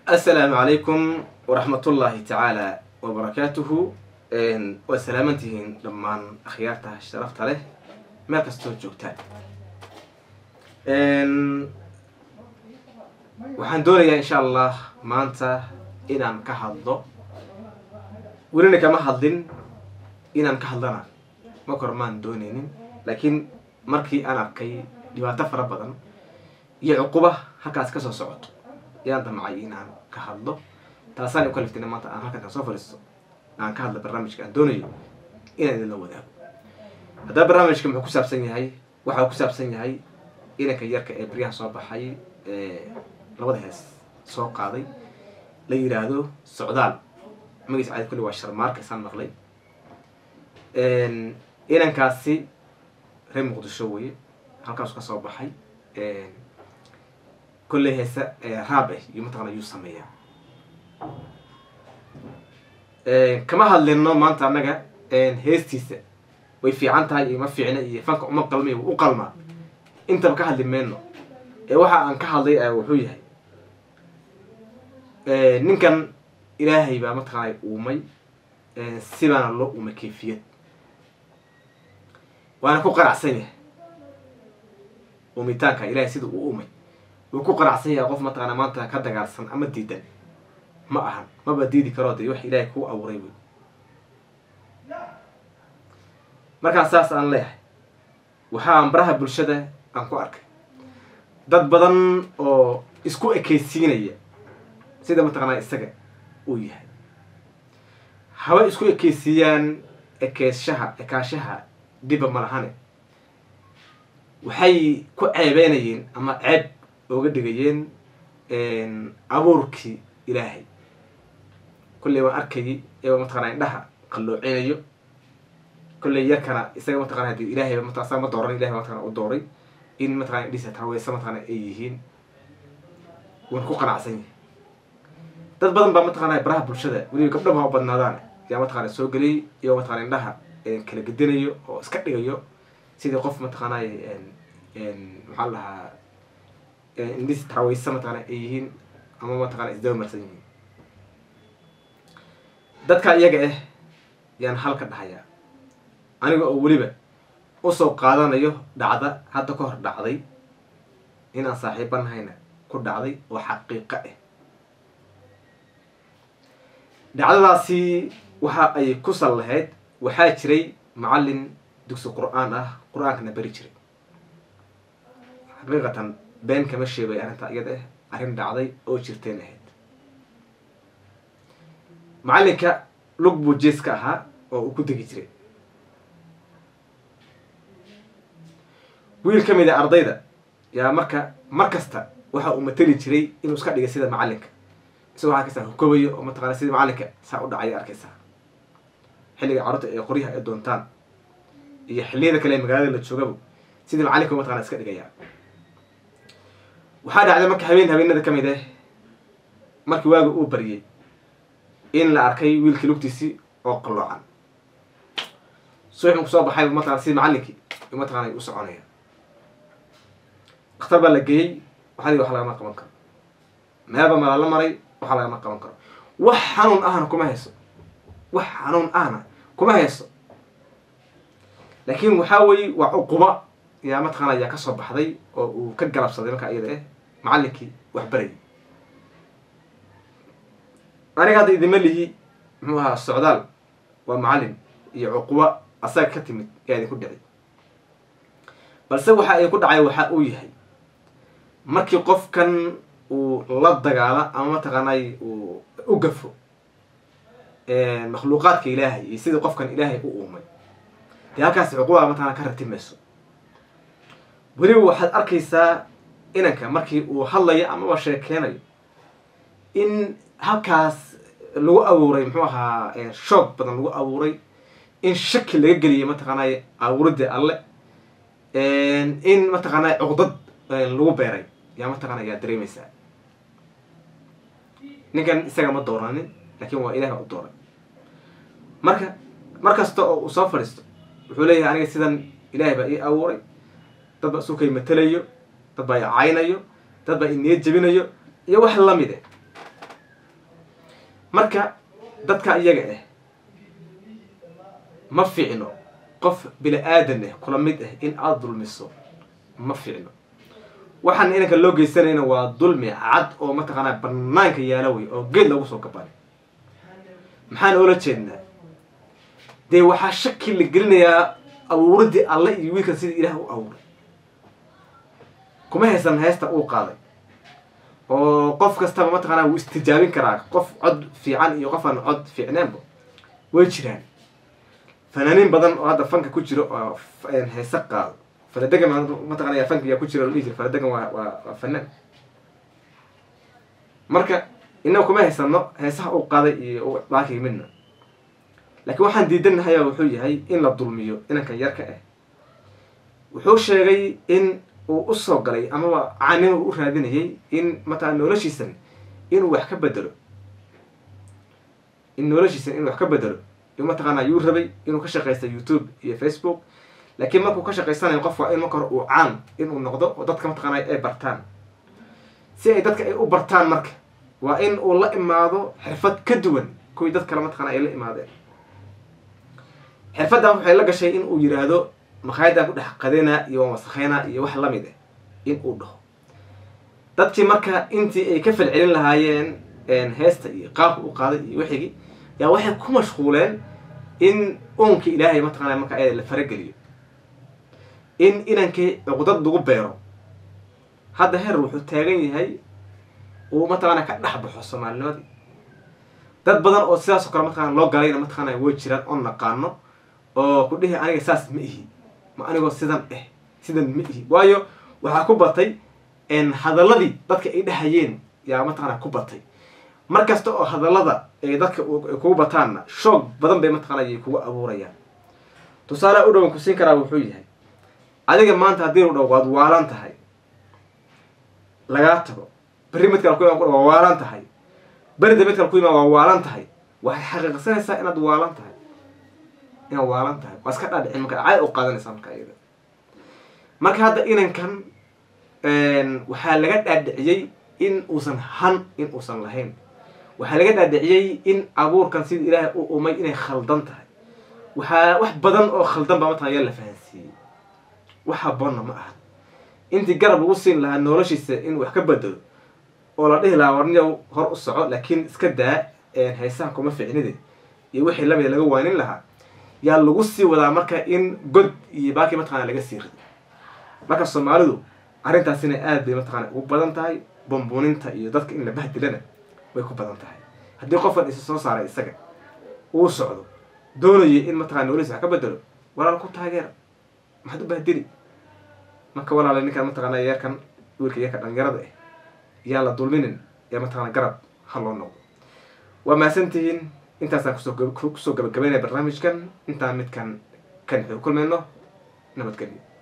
assalaamu calaykum waraxmatullaahi tacaala wabarakaatuhu waa salaamantihiin dhammaan akhyaarta sharafta leh meel kastoo joogtaan waxaan doonayaa insha allah maanta inaan ka hadlo welina kama hadlin inaan ka hadlana ma kor maan dooneynin laakiin markii aan arkay dhibaato fara badan iyo cuquba halkaas kasoo socoto yaan damcay inaan ka hadlo taasaan u kaliftina maanta aan halkan soo fadhiisto aan ka hadla barnaamijka aan doonayo inaan idinla wadaago haddaba barnaamijka muxuu ku saabsan yahay waxau ku saabsan yahay inanka yarka ee baryaha soo baxay labada hees soo qaaday la yidhaahdo socdaal magiis caadi kulli waa sharmaarka isaan maqlay inankaasi reer muqdisho weye halkaasu ka soo baxay kolley heese raab ah iyo mataqana yuu sameeyaa kama hadlino maanta annaga heestiisa way fiican tahay iyo ma fiicna iyo fanka uma qalmay u qalmaa intaba ka hadli mayno ee waxa aan ka hadlay wuxuu yahay ninkan ilaahay baa mataqaanay uumay sibaana loo uumay kayfiyad waana ku qanacsan yahay uumitaanka ilahay sida uu uumay wuu ku qanacsan yahay qof mataqaana maanta ka dagaalsan ama diidan ma ahan maba diidi karoo dee wax ilaahay kuu abuuray wey markaa saas aan leeyahay waxaan baraha bulshada aan ku arkay dad badan oo isku ekeysiinaya sida mataqaanaa isaga uu yahay haba isku ekeysiiyaan ekeyshaha ekaashaha dhiba malahane waxay ku ceebeynayeen ama ceeb ooga dhigayeen abuurkii ilaahay kolley waan arkayay iyagoo mataqana indhaha qalloocinayo kolley yarkana isaga mataqana hadi ilahay mat sa ma dooran ilahay mataqana u dooray in mataqana indhisa taweysa mataqana ay yihiin waan ku qanacsan yahay dad badan baa mataqana baraha bulshada weliba gabdhaba ha u badnaadaan yaa mataqana soo geliyay iyagoo mataqana indhaha kala gedinayo oo iska dhigayo sidii qof mataqaanay maxaa la dhahaa indhis taraweysa mataqana ay yihiin ama mataqana isdaba marsan yihiin dadka iyaga ah yaan halka dhahayaa aniga oo weliba usoo qaadanayo dhacda hadda ka hor dhacday inaan saaxiibanahayna ku dhacday oo xaqiiqo ah dhacdadaasi waxa ay ku sal lahayd waxaa jiray macallin dugsi qur-aan ah qur-aankana beri jiray xaqiiqatan been kama sheegay arrintaa iyada ah arrin dhacday oo jirteen ahayd macallinka lug buu jeeska ahaa oo uu ku degi jiray wiil ka mid a ardayda yaa marka mar kasta waxa uu mateli jiray inuu iska dhigay sida macallinka isagoo arkaysaa hukobayo oo mataqana sida macallinka saa u dhacaya arkaysaa xilliga carruurta ee qoryaha ay doontaan iyo xilliyada kale ee magaalada la joogaba sidii macallinka mataqana iska dhigaya waxaa dhacday marka habeen habeenada ka mid ah markii waaga uu baryay in la arkay wiilkii lugtiisii oo qalloocan suuxun kusoo baxay mataqana sidii macallinkii mataqana u soconaya dakhtar baa la geeyey waxaa wax lagama qaban karo meelba malaa la maray waxaa lagama qaban karo wax xanuun ahna kuma hayso wax xanuun ahna kuma hayso laakiin waxaa weye waa cuquba yaa mataqaana yaa kasoo baxday oo uu ka galabsaday markaa iyada ah macallinkii wax barayay aniga hadda idima lihi muxuu ahaa socdaal waa macallin iyo cuquba asaga ka timid yaa idinku dhici balse waxa idinku dhacay waxa uu yahay markii qofkan uu la dagaalo ama mataqaanay uu u gafo makhluuqaadka ilaahay iyo sidii qofkan ilaahay u uumay dee halkaas cuquba mataqana ka rati mayso weliba waxaad arkaysaa inanka markii uu hadlayo amaba sheekeynayo in halkaas lagu abuuray muxuu ahaa shoog badan lagu abuuray in shaki laga geliyay mataqaanay abuuridda alle in mataqaanay cuqdad lagu beeray yaa mataqana yaa dareemaysaa ninkan isaga ma dooranin laakiin waa ilaah u dooray marka mar kasta oo uu soo fadhiisto wuxuu leeyahay aniga sidan ilaahay baa ii abuuray dad baa isukay matelayo dad baa i caynayo dad baa i niyad jebinayo iyo wax lamid e marka dadka iyaga ah ma fiicno qof bini aadan ah kula mid ah in aada dulmiso ma fiicno waxaan inanka loo geysanayna waa dulmi cad oo mataqaanaa banaanka yaala wey oo geed lagu soo gabanay maxaan oola jeednaa dee waxaa shaki la gelinayaa abuuridii alle iyo wiilkan sidii ilaah u abuuray kuma haysan heesta uu qaaday oo qof kastaba mataqaanaa wuu istijaabin karaa qof cod fiican iyo qof aan cod fiicneenba way jiraan fanaaniin badan oo hadda fanka ku jiro oo heese qaado faladegan mataqana fanka yaa ku jira la dhihi jira faladegan waa waa waa fanaan marka inaga kuma haysano heesaha uu qaaday iyo baakii midna laakiin waxaan diidanahay wuxuu yahay in la dulmiyo inankan yarka ah wuxuu sheegay in uu usoo galay amaba caanima u raadinayay in mataqana noloshiisan inuu wax ka bedelo in noloshiisan inuu wax ka bedelo mataqaana yuu rabay inuu ka shaqaysta youtube iyo facebook laakiin markuu ka shaqaysanayo qof waa in marka hore uu caan inuu noqdo oo dadka mataqaana ay bartaan si ay dadka ay u bartaan marka waa in uu la imaado xirfad ka duwan kuwii dad kale mataqana ay la imaadeen xirfaddan waxay la gashay in uu yiraahdo makhaayadaan ku dhex qadina iyo waan wasakeyna iyo wax lamid ah in uu dhaho dadkii marka intii ay ka falcelin lahaayeen heesta iyo qaabka u qaaday iyo wixigii yaa waxay ku mashquuleen in uunka ilaahay mataqana marka ayada la farageliyo in inankii cuqdad lagu beero hadda heer wuxuu taagan yahay uu mataqaana ka dhex baxo soomaalinimadii dad badan oo sidaas oo kale mataqana loo galayna mataqaana way jiraan oo naqaano oo ku dhihi aniga saas ma ihi ma anigoo sidan eh sidan ma ihi waayo waxaa ku batay hadalladii dadka ay dhahayeen yaa mataqana ku batay mar kasta oo hadallada ay dadka kugu bataanna shoog badan bay mataqana ay kugu abuurayaan tusaale u dhowan ku siin karaa wuxuu yahay adiga maanta haddii lu dhaw waad waalan tahay lagaa tago berri mid kale ku imaan waa waalan tahay berida mid kale ku imaan waa waalan tahay waxay xaqiiqsanaysaa inaad waalan tahay inaad waalan tahay waa iska dhaadhicin marka caad u qaadanaysaa marka iyada marka hadda inankan waxaa laga dhaadhiciyey in uusan han in uusan lahayn waxaa laga dhaadhiciyey in abuurkan sida ilaahay u umay inay khaldan tahay waxaa wax badan oo khaldan baa mataqana yaa la fahansiiyey wax haboonna ma aha intii garab lagu siin lahaa noloshiisa in wax ka bedelo oo la dhihi lahaa warniyow hor u soco laakiin iska daa haysaha kuma ficnide iyo wixii lamida laga waanin lahaa yaa lagu sii wadaa marka in god iyo baakii mataqana laga sii rido marka soomaalidu arrintaasina aad bay mataqana ugu badan tahay bambuuninta iyo dadka in la bahdilana way ku badan tahay haddii qofkan isa soo saaray isaga uu socdo doonayay in mataqana nololiisa wax ka bedelo walaal ku taageera maxaad u bahdili marka walaala ninkan mataqana yeerkan wiilka yeerka dhalinyarada ah yaan la dulminin ee mataqana garab ha loo noqdo waa mahadsantihiin intaasaan kusoo kusoo gabagabeynaya barnaamijkan intaan midkan kan xuu kulmayno nabadgelyo